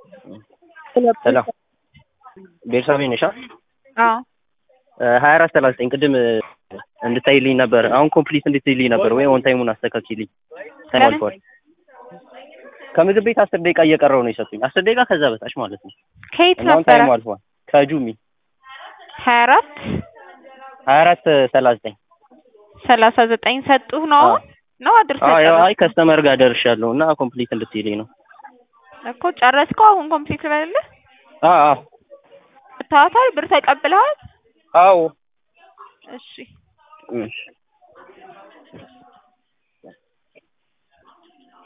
ሰላም ቤርሳቤ ነሻ? አዎ ሀያ አራት ሰላሳ ዘጠኝ ቅድም እንድታይልኝ ነበር። አሁን ኮምፕሊት እንድትይልኝ ነበር ወይ ኦን ታይሙን አስተካክልኝ። ታይም ለምን? አልፏል። ከምግብ ቤት አስር ደቂቃ እየቀረው ነው የሰጡኝ። አስር ደቂቃ ከዛ በታች ማለት ነው። ከየት እና አሁን ነበረ? ታይሙ አልፏል። ከጁሚ ሀያ አራት ሀያ አራት ሰላሳ ዘጠኝ ሰላሳ ዘጠኝ ሰጡህ ነው አሁን ነው አድርሰህ አዎ ያው አይ ጨረስክ? ከስተመር ጋር ደርሻለሁ እና ኮምፕሊት እንድትይልኝ ነው። እኮ ጨረስከው? አሁን ኮምፕሊት ልበልልህ? አዎ አዎ ታታል ብር ተቀብለሃል? አዎ እሺ እሺ